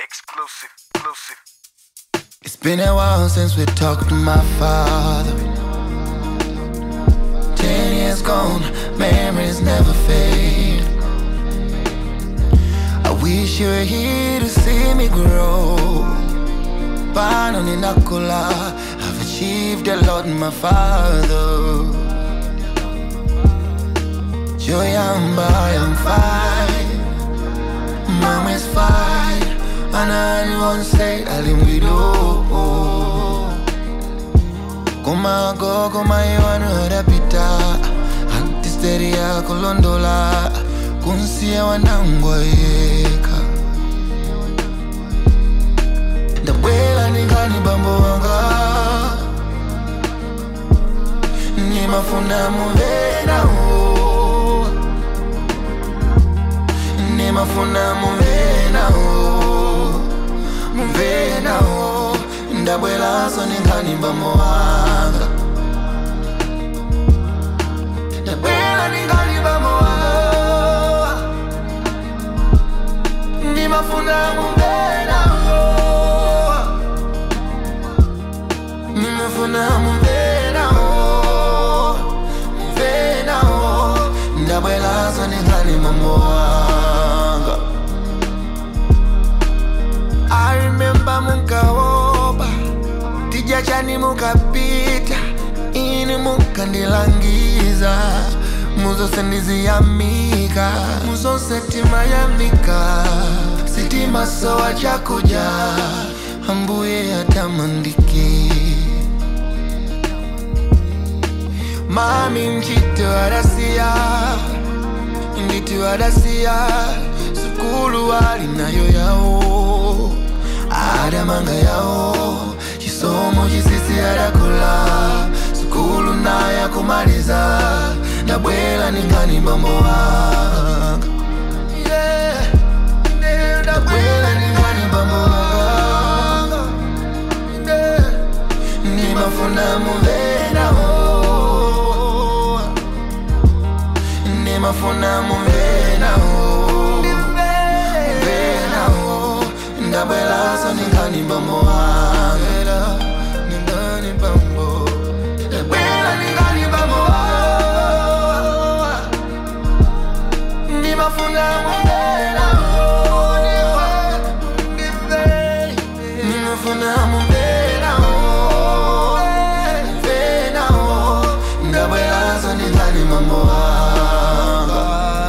Exclusive, exclusive. It's been a while since we talked to my father. Ten years gone, memories never fade. I wish you were here to see me grow. Pano ninakula, I've achieved a lot, my father. Joyamba, I'm fine. Mom is fine. And I won't say alimbido. Kuma go, kuma iwanu rapita. Antisteria kulondola. Kunsia wanangwa yeka. Ndabwela ningani bambo wanga. Nimafuna muvena o. Nimafuna muvena o. Muvena o. Ndabwela so ningani bambo wanga. Ndabwela ningani bambo wanga. Nimafuna muvena o. Nimefuna muvena o. Muvena o. Ndabwela so ningani bambo wanga. I remember mukaoba tija chani mukapita ini mukandilangiza muzose ndiziyamika muzose timayamika sitima sowa chakuja ambuye atamandiki mami mchito adasiya nditu adasiya sukulu alinayo yawo adamanga yawo chisomo chisisi adakula sukulu naye akumaliza ndabwela ningani bambo wanga Yeah, yeah, ndabwela ningani bambo wanga Yeah, nimafuna muvena o nimafuna muvena o muvena o ndabwela so ningani bambo wanga ningani bambo ndabwela ningani bambo wanga nimafuna muvena o nimafuna muvena o muvena o ndabwela so ningani bambo wanga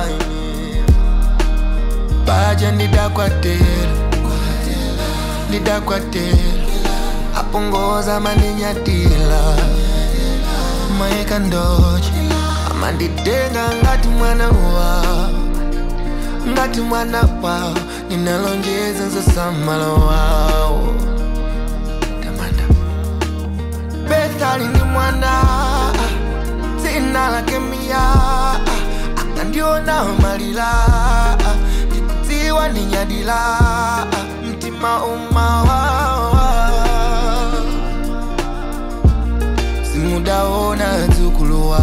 baje ndidakwatela ndidakwatela apongoza mandinyatila maeka ndoche amanditenga ngati mwana wawo ngati mwana wawo ninalonjeza nzosamalo wawo tamanda bethali ni mwana dzina lake miya akandiona malila ndikudziwa ndinyadila mtima umawawa simudaona dzukuluwa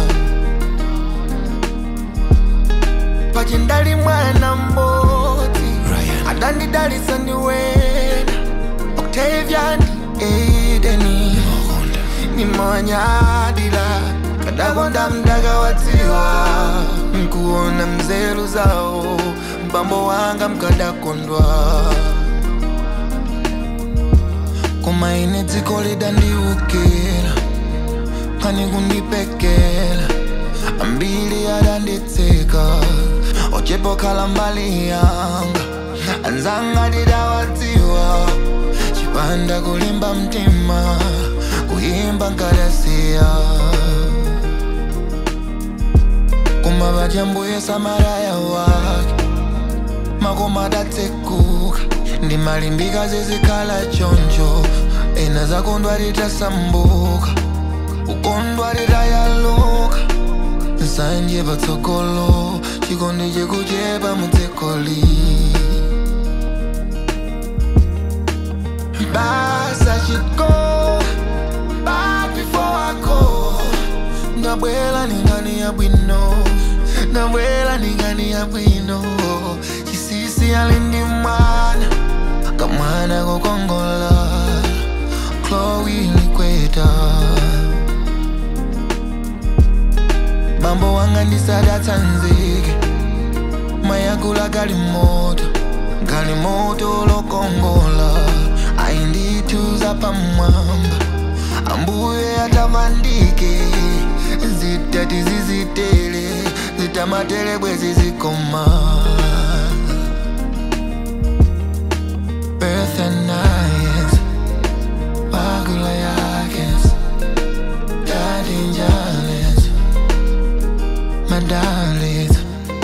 pachindali mwana mbodzi adandidalisa ndiwena octavian edeni nimonyadila kadakonda mdaka wadziwa nkuona mzelu zawo mbambo wanga mkadakondwa koma ine dziko lidandiukira pani kundipekela ambili adanditseka ochepokhala mbali yanga anzanga didawadziwa chipanda kulimba mtima kuyimba nkadasiya koma vachambuye samaraya wake makoma adatsekuka ndimalimbika zizikhala choncho ena zakondwa litasambuka ukondwa litayaluka nsanje patsogolo chikondi chikuchepa mudzikoli basa chiko back before I go ndabwela ningani ya bwino ndabwela ningani ya bwino chisisi alindi mwana wanga ndisadatsanzike mayakula gali moto gali moto lokongola ayindithuza pamwamba ambuye atamandike zitati zizitele zitamatele bwezi zikoma Birth and nights Bagula yakes Daddy Jalis My darlings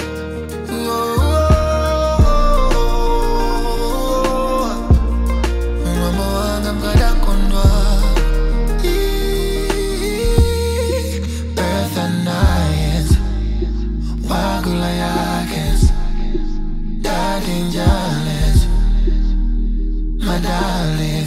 Mama wanga mkada kondwa Birth and nights Bagula yakes Daddy Jalis my darling